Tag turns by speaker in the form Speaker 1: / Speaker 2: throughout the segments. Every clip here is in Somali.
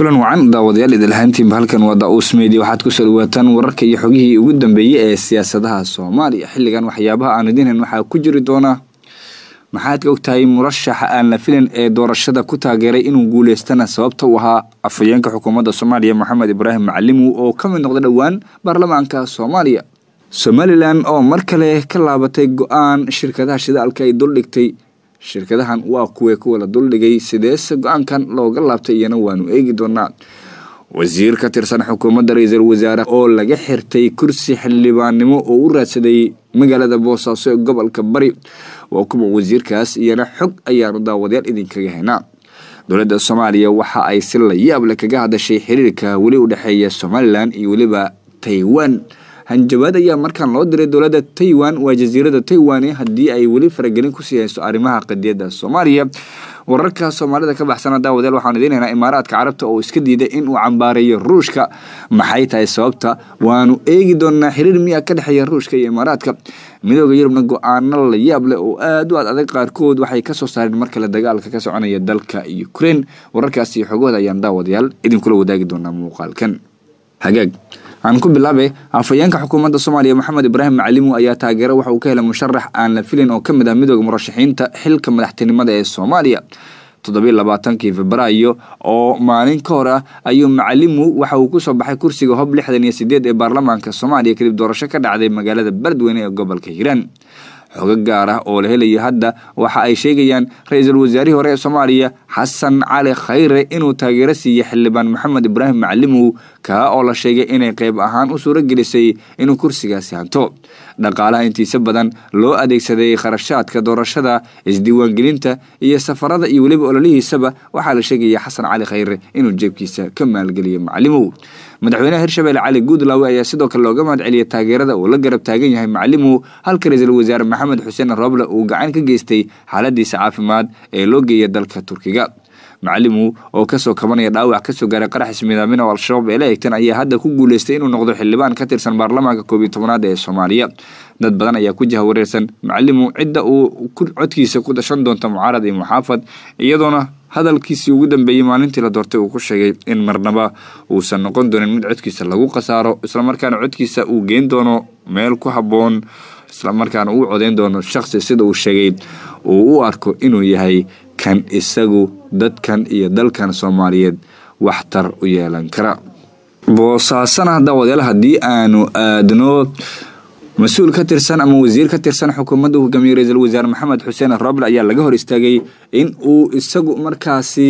Speaker 1: kulan wacan daawadayaal idilhaantiinba halkan waa da-uus media waxaad kusoo dhawaataan wararka iyo xogihii ugu dambeeyey ee siyaasadaha soomaaliya xilligan waxyaabaha aan idinhan waxaa ku jiri doonaa maxaad ka ogtahay murashaxa aan la filan ee doorashada ku taageeray inuu guuleystana sababta u ahaa afhayeenka xukuumadda soomaaliya moxamed ibraahim macalimu oo ka mid noqda dhowaan baarlamaanka soomaaliya somalilan oo mar kale ka laabatay go-aan shirkadaha shidaalka ay duldhigtay shirkadahan waa kuwee kuwa la duldhigay sideese go-aankan looga laabtay iyana waanu eegi doonaa wasiir ka tirsan xukuumadda ra-iisul wasaare oo laga xirtay kursi xildhibaannimo oo u raadsaday magaalada boosaaso ee gobolka bari waa kuwa wasiirkaas iyana xog ayaanu daawadayaal idinkaga haynaa dowladda soomaaliya waxa ay si la yaable kaga hadashay xiriirka weli u dhexeeya somalilan iyo weliba taiwan hanjabaad ayaa markaan loo diray dowladda taiwan waa jasiirada taiwan haddii ay weli faragelin kusii hayso arrimaha qadiyadda soomaaliya wararka soomaalida ka baxsana daawadeel waxaan idiin haynaa imaaraadka carabta oo iska diiday inuu cambaareeyo ruushka maxay tahay sababta waanu eegi doonaa xiriir miya ka dhexeeya ruushka iyo imaaraadka midooda yurubna go-aano la yaab leh oo aad u ad adag qaarkood waxay kasoo saareen mar kale dagaalka ka soconaya dalka ukraine wararkaas iyo xogooda ayaan daawadayaal idinkula wadaagi doonaa muuqaalkan hagaag aan ku bilaabe afhayeenka xukuumadda soomaaliya moxamed ibraahim macalimu ayaa taageero waxa uu ka helay musharax aan la filin oo ka mid ah midooda murashaxiinta xilka madaxtinimada ee soomaaliya toddobiy labaatankii febraayo oo maalin ka hor ah ayuu macalimu waxa uu kusoo baxay kursiga hob lixdan iyo sideed ee baarlamaanka soomaaliya kadib doorasho ka dhacday magaalada beledweyne ee gobolka hiiraan xogo gaar ah oo la helaya hadda waxa ay sheegayaan ra-iisul wasaarihii hore ee soomaaliya xasan cali khayre inuu taageero siiyey xildhibaan maxamed ibraahim macalimow kaa oo la sheegay inay qayb ahaan u suuro gelisay inuu kursigaasi hanto dhaqaalaha intiisa badan loo adeegsaday kharashaadka doorashada isdiiwaangelinta iyo safarada iyo weliba ololihiisaba waxaa la sheegaya xasan cali khayre inuu jeebkiisa ka maalgeliyo macalimow madaxweynaha hirshabelle cali guudlaawe ayaa sidoo kale looga mahad celiyay taageerada uu la garab taagan yahay macalimow halka ra-iisul wasaare maxamed xuseen roble uu gacan ka geystay xaaladiisa caafimaad ee loo geeya dalka turkiga macalimu oo kasoo kabanaya dhaawac kasoo gaaray qarax ismidaamina oo al-shabaab ee la eegtan ayaa hadda ku guuleystay inuu noqdo xildhibaan ka tirsan baarlamaanka koob iyo tobanaad ee soomaaliya dad badan ayaa ku jaha wareersan macalimu cidda uu codkiisa ku dashan doonta mucaarad iyo muxaafad iyadoona hadalkiisii ugu dambeeyey maalintii la doortay uu ku sheegay in marnaba uusan noqon doonin mid codkiisa lagu khasaaro islamarkaana codkiisa uu geyn doono meel ku habboon islamarkaana uu codeyn doono shaqsi sida uu sheegay uu u arko inuu yahay kan isagu dadkan iyo dalkan soomaaliyeed waxtar u yeelan kara boosaasana daawadayaal haddii aanu aadno mas-uul ka tirsan ama wasiir ka tirsan xukuumadda hogaamiye ra-iisul wasaare maxamed xuseen roble ayaa laga hor istaagay in uu isagu markaasi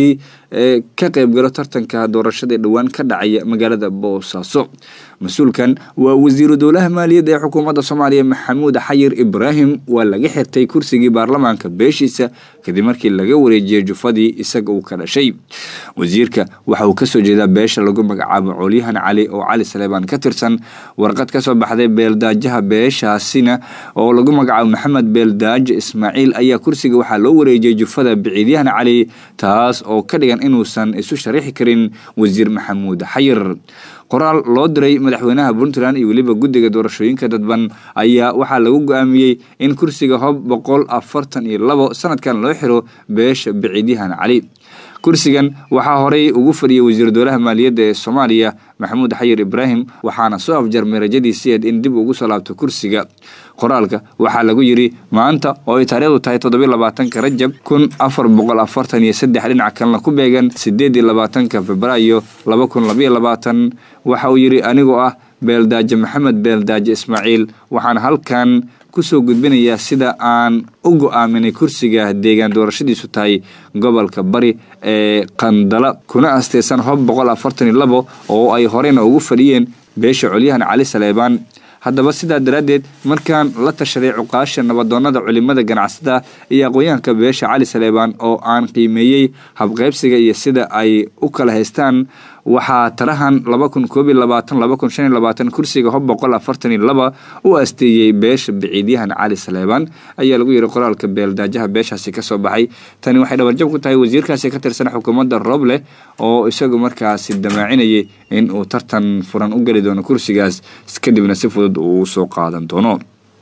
Speaker 1: ka qayb galo tartanka doorashada dhowaan ka dhacaya magaalada boosaaso mas-uulkan waa wasiiru dowlaha maaliyadda ee xukuumadda soomaaliya maxamuud xayir ibraahim waa laga xirtay kursigii baarlamaanka beeshiisa kadib markii laga wareejiyey jufadii isaga uu ka dhashay wasiirka waxa uu kasoo jeedaa beesha lagu magacaabo coolyahan cali oo cali saleebaan ka tirsan warqad kasoo baxday beeldaajaha beeshaasina oo lagu magacaabo maxamed beeldaajo ismaaciil ayaa kursiga waxaa loo wareejiyey jufada biciidyahan cali taas oo ka dhigan inuusan isu sharaxi karin wasiir maxamuud xayir qoraal loo diray madaxweynaha puntland iyo weliba guddiga doorashooyinka dadban ayaa waxaa lagu go-aamiyey in kursiga hob boqol afartan iyo labo sanadkan loo xiro beesha biciidyahan cali kursigan waxaa horey ugu fadhiyay wasiir dowlaha maaliyadda ee soomaaliya maxamuud xayir ibraahim waxaana soo afjarmay rajadiisieed in dib ugu soo laabto kursiga qoraalka waxaa lagu yidhi maanta oo ay taariikhdu tahay toddobiy labaatanka rajab kun afar boqol afartan iyo saddex dhinac kalena ku beegan sideed iyo labaatanka febraayo laba kun labayo labaatan waxa uu yidhi anigoo ah beeldaaje maxamed beeldaaje ismaaciil waxaan halkan kusoo gudbinayaa sida aan u go-aaminay kursiga deegaan doorashadiisu tahay gobolka bari ee qandala kuna asteysan hob boqol afartan iyo labo oo ay horeyna ugu fadhiyeen beesha colyahan cali saleebaan haddaba sidaa daraaddeed markaan la tashaday cuqaasha nabadoonada culimada ganacsada iyo aqoonyahanka beesha cali saleebaan oo aan qiimeeyey habqaybsiga iyo sida ay u kala haystaan waxaa tarahan laba kun koob iyo labaatan laba kun shan iyo labaatan kursiga hob boqol afartan iyo laba u asteeyey beesha biciidyahan cali saleebaan ayaa lagu yiri qoraalka beeldaajaha beeshaasi kasoo baxay tani waxay dhabarjab ku tahay wasiirkaasi ka tirsan xukuumadda roble oo isagu markaasi damaacinayay in uu tartan furan u geli doono kursigaas kadibna si fudud uu soo qaadan doono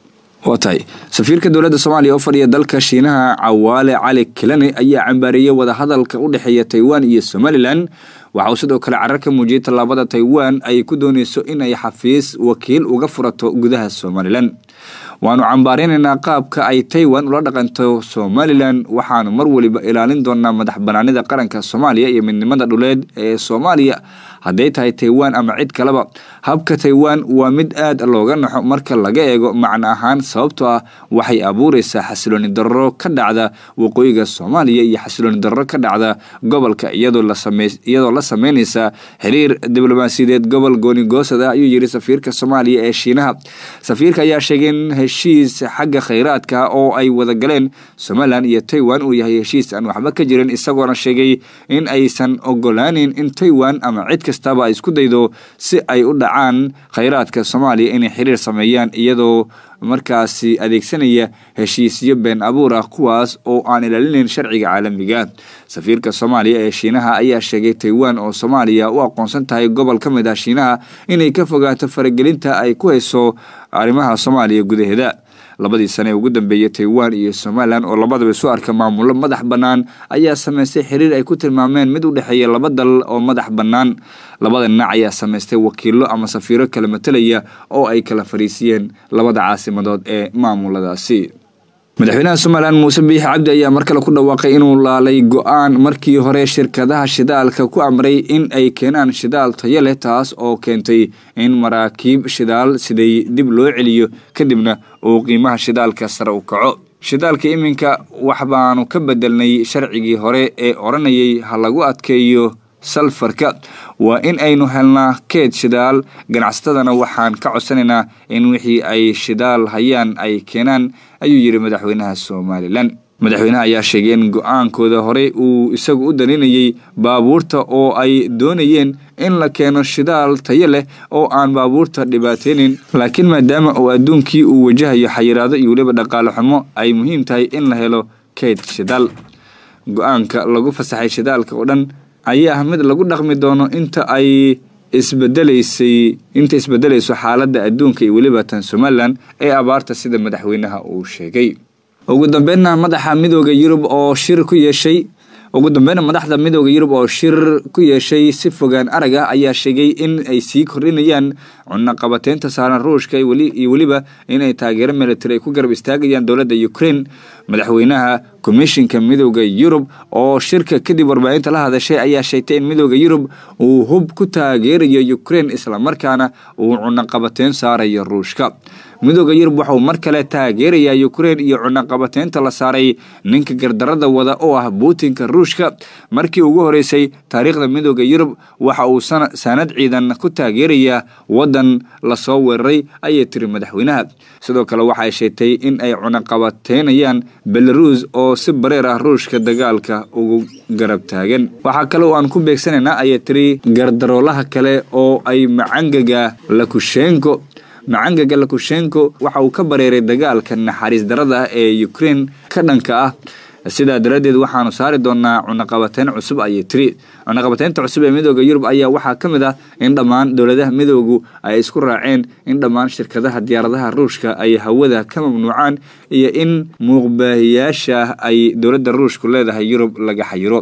Speaker 1: waa tahay safiirka dowladda soomaaliya oo fadhiya dalka shiinaha cawaale cali kilane ayaa cambaareeyey wadahadalka u dhexeeya taiwan iyo somalilan waxa uu sidoo kale carar ka muujiyey tallaabada taiwan ay ku dooneyso in ay xafiis wakiil uga furato gudaha somalilan waanu cambaareynayna qaabka ay taiwan ula dhaqanto somalilan waxaanu mar waliba ilaalin doonaa madax banaanida qaranka soomaaliya iyo midnimada dhuleed ee soomaaliya hadday tahay taiwan ama cid kaleba habka taiwan waa mid aad looga naxo marka laga eego macno ahaan sababtoo ah waxay abuureysaa xasilooni darro ka dhacda waqooyiga soomaaliya iyo xasilooni darro ka dhacda gobolka iyadoo la sameyneysa xiriir diblomaasiyadeed gobol goonigoosada ayuu yiri safiirka soomaaliya ee shiinaha safiirka ayaa sheegay in heshiis xagga kheyraadka oo ay wada galeen somalilan iyo taiwan uu yahay heshiis aan waxba ka jirin isagoona sheegay in aysan ogolaanin in taiwan ama cid kastaba isku daydo si ay u dhacaan kheyraadka soomaaliya inay xiriir sameeyaan iyadoo markaasi adeegsanaya heshiisyo been abuur ah kuwaas oo aan ilaalinayn sharciga caalamiga safiirka soomaaliya ee shiinaha ayaa sheegay taiwan oo soomaaliya u aqoonsan tahay gobol ka mid ah shiinaha inay ka fogaato faragelinta ay ku hayso arrimaha soomaaliya gudaheeda labadii sane ee ugu dambeeyey taiwan iyo somalilan oo labadaba isu arka maamulo madax bannaan ayaa sameystay xiriir ay ku tilmaameen mid u dhexeeya laba dal oo madax bannaan labada dhinac ayaa sameystay wakiilo ama safiiro kala matelaya oo ay kala fariisiyeen labada caasimadood ee maamuladaasi madaxweynaha somalilan muuse biixi cabdi ayaa mar kale ku dhawaaqay inuu laalay go-aan markii hore shirkadaha shidaalka ku amray in ay keenaan shidaal tayo leh taas oo keentay in maraakiib shidaal siday dib loo celiyo kadibna uu qiimaha shidaalka sare u kaco shidaalka iminka wax baanu ka bedelnay sharcigii hore ee odhanayay ha lagu adkeeyo salfarka waa in aynu helnaa keed shidaal ganacsatadana waxaan ka codsanaynaa in wixii ay shidaal hayaan ay keenaan ayuu yidhi madaxweynaha somalilan madaxweynaha ayaa sheegay in go-aankooda horey uu isagu u daninayay baabuurta oo ay doonayeen in la keeno shidaal tayo leh oo aan baabuurta dhibaateynin laakiin maadaama uu adduunkii uu wajahayo xayiraado iyo weliba dhaqaale xumo ay muhiim tahay in la helo keyd shidaal go-aanka lagu fasaxay shidaalka oo dhan ayaa ah mid lagu dhaqmi doono inta ay isbedelaysay inta isbedelayso xaaladda adduunka iyo weliba tan somalilan ee abaarta sida madaxweynaha uu sheegay ugu dambeynna madaxa midooda yurub oo shir ku yeeshay ugu dambeynna madaxda midooda yurub oo shir ku yeeshay si fogaan arag ah ayaa sheegay in ay sii kordhinayaan cunaqabateynta saaran ruushka iyo weliba inay taageero military ay ku garab istaagayaan dowladda ukraine madaxweynaha komishinka midooda yurub oo shirka kadib warbaahinta la hadashay ayaa sheegtay in midooda yurub uu hub ku taageerayo ukraine islamarkaana uu cunaqabateyn saarayo ruushka midooda yurub waxauu mar kale taageerayaa ukraine iyo cunaqabateynta la saaray ninka gardarada wada oo ah putinka ruushka markii ugu horeysay taariikhda midooda yurub waxa uu sanad ciidan ku taageerayaa wadan lasoo weeraray ayay tiri madaxweynaha sidoo kale waxaay sheegtay in ay cunaqabateynayaan belarus oo si bareer ah ruushka dagaalka ugu garab taagan waxaa kale oo aan ku beegsanaynaa ayay tiri gardaroolaha kale oo ay macangaga lakushenko macangaga lakushenko waxa uu ka bareeray dagaalka naxariis darada ee ukraine ka dhanka ah sidaa daraaddeed waxaanu saari doonaa cunaqabateyn cusub ayay tiri cunaqabateynta cusub ee midooda yurub ayaa waxaa ka mid ah in dhammaan dowladaha midoogu ay isku raaceen in dhammaan shirkadaha diyaaradaha ruushka ay hawada ka mamnuucaan iyo in muuqbaahiyaasha ay dowladda ruushku leedahay yurub laga xayiro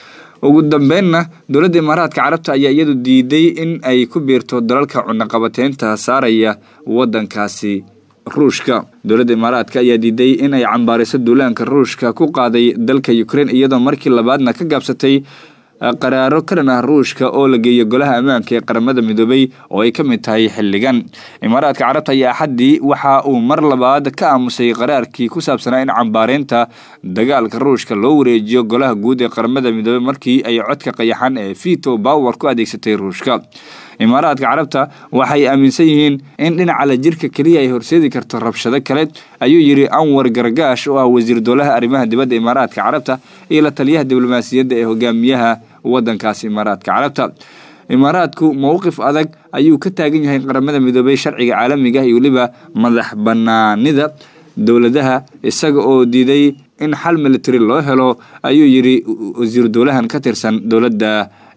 Speaker 1: ugu dambeynna dowladda imaaraadka carabta ayaa iyadu diiday in ay ku biirto dalalka cunaqabateynta saaraya wadankaasi ruushka dowladda imaaraadka ayaa diiday in ay cambaariso duulaanka ruushka ku qaaday dalka ukraine iyadoo markii labaadna ka gaabsatay qaraaro ka dhan ah ruushka oo la geeyo golaha ammaanka ee qaramada midoobay oo ay ka mid tahay xilligan imaaraadka carabta ayaa axaddii waxa uu mar labaad ka aamusay qaraarkii ku saabsanaa in cambaareynta dagaalka ruushka loo wareejiyo golaha guud ee qaramada midoobey markii ay codka qayaxan ee vito bower ku adeegsatay ruushka imaaraadka carabta waxay aaminsan yihiin in dhinaca la jirka keliya ay horseedi karto rabshado kale ayuu yidhi anwar gargaash oo ah wasiir dowlaha arrimaha dibadda imaaraadka carabta iyo la taliyaha diblomaasiyadda ee hogaamiyaha wadankaasi imaaraadka carabta imaaraadku mowqif adag ayuu ka taagan yahay qaramada midoobey sharciga caalamiga iyo weliba madax banaanida dowladaha isaga oo diiday in xal military loo helo ayuu yidhi wasiir dowlahan ka tirsan dowladda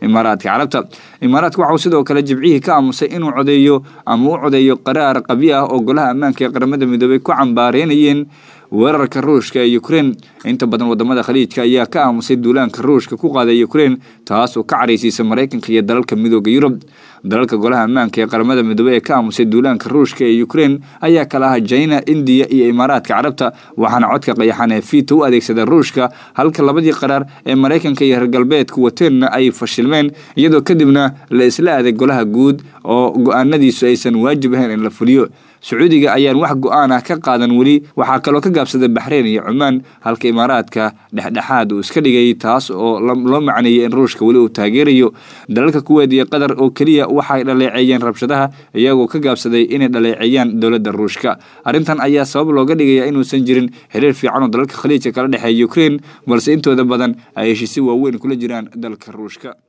Speaker 1: imaaraadka carabta imaaraadka waxauu sidoo kale jibcihii ka aamusay inuu codeeyo ama u codeeyo qaraar qabyo ah oo golaha ammaanka ee qaramada midoobay ku cambaareynayeen weerarka ruushka ee ukrein inta badan wadamada khaliijka ayaa ka aamusay duulaanka ruushka ku qaaday ukrein taas oo ka caraysiisa maraykanka iyo dalalka midooda yurub dalalka golaha ammaanka ee qaramada midoobey ee ka aamusay duulaanka ruushka ee ukrein ayaa kala aha jina indiya iyo imaaraadka carabta waxaana codka qayaxan ee vito u adeegsada ruushka halka labadii qaraar ee maraykanka iyo reer galbeedka wateenna ay fashilmeen iyadoo kadibna la isla aaday golaha guud oo go-aanadiisu aysan waajib ahayn in la fuliyo sacuudiga ayaan wax go-aan ah ka qaadan weli waxaa kaloo ka gaabsaday baxreyn iyo cumaan halka imaaraadka dhexdhexaad uu iska dhigay taas oo loo macneeyey in ruushka weli uu taageerayo dalalka kuweed iyo qatar oo keliya waxay dhaleeceeyeen rabshadaha iyagoo ka gaabsaday inay dhaleeceeyaan dowladda ruushka arrintan ayaa sabab looga dhigaya inuusan jirin xiriir fiican oo dalalka khaliijka kala dhexeeya ukrein balse intooda badan ay heshiisyo waaweyn kula jiraan dalka ruushka